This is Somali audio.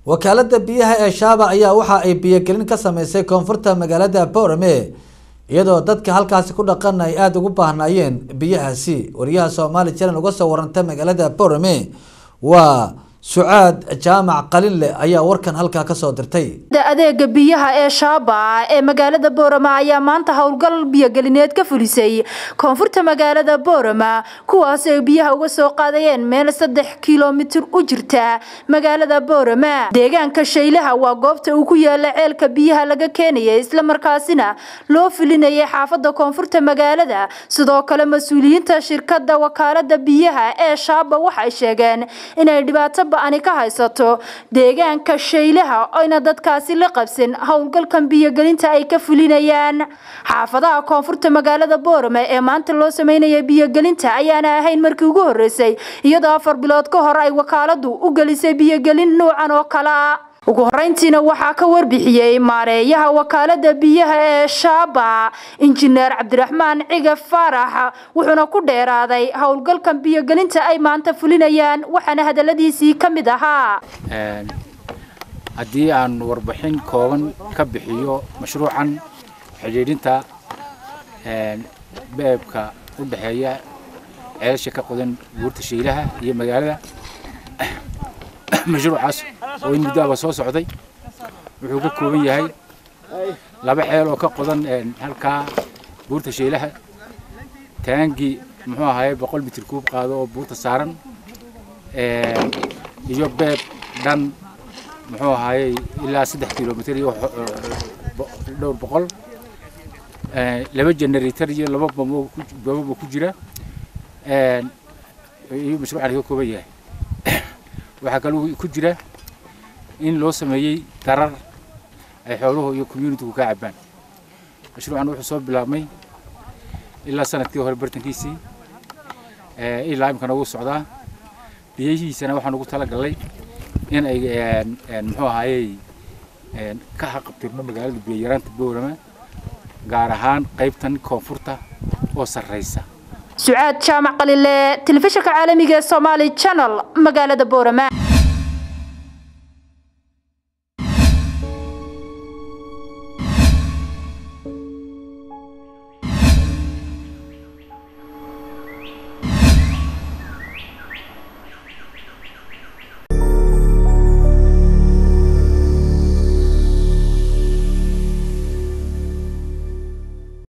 wakaalada biyaha ee shaaba ayaa waxa ay biyogelin ka sameysay koonfurta magaalada boorame iyadoo dadka halkaasi ku dhaqan ay aada ugu baahnaayeen biyahaasi wariyaha soomaali channel uga soo waranta magaalada boorame waa sucaad jaamac qalinle ayaa warkan halkaa kasoo dirtay adeega biyaha ee shaaba ee magaalada boorama ayaa maanta howlgal biyogelineed ka fulisay koonfurta magaalada boorama kuwaas ay biyaha uga soo qaadayeen meel saddex kilomitir u jirta magaalada boorama deegaanka shaylaha waa goobta uu ku yaala ceelka biyaha laga keenaya islamarkaasina loo filinayay xaafada koonfurta magaalada sidoo kale mas-uuliyiinta shirkada wakaalada biyaha ee shaaba waxay sheegeen inay dhibaato ani ka haysato deegaanka shaylaha oyna dadkaasi la qabsan howlgalkan biyogelinta ay ka fulinayaan xaafadaha koonfurta magaalada boorame ee maanta loo sameynaya biyogelinta ayaana ahayn markii ugu horeysay iyadoo afar bilood ka hor ay wakaaladu u gelisay biyogelin nuucan oo kale a ugu horeyntiina waxaa ka warbixiyey maareeyaha wakaalada biyaha ee shaaba injineer cabdiraxmaan ciga faarax wuxuuna ku dheeraaday howlgalkan biyogelinta ay maanta fulinayaan waxaana hadaladiisii ka mid ahaa haddii aan warbixin kooban ka bixiyo mashruucan xidhiidhinta beebka u dhexeeya ceelasha ka qodan buurta shaylaha iyo magaalada mashruucaas oo in muddoaba soo socday wuxuu ka kooban yahay laba ceel oo ka qodan halkaa buurta shaylaha taangii muxuu ahaye boqol mitir kuub qaado oo buurta saaran iyo beeb dhan muxuu ahaye ilaa saddex kilomitir iyo dhowr boqol laba generator iyo laba bambo ku jira iyo mashruucan ka kooban yahay waxaa kaloo ku jira in loo sameeyey darar ay xooluhu iyo communitygu ka cabaan mashruucan wuxuu soo bilaabmay ilaa sanadkii hore bartankiisii ilaa imkana wuu socdaa biyihiisana waxaan ugu talagalnay in ay muxuu ahaayey ka haqabtirno magaalada biyayaraanta boorama gaar ahaan qaybtan koonfurta oo sarreysa sucaad jaamac qalile telefishinka caalamiga ee somaali channel magaalada boorama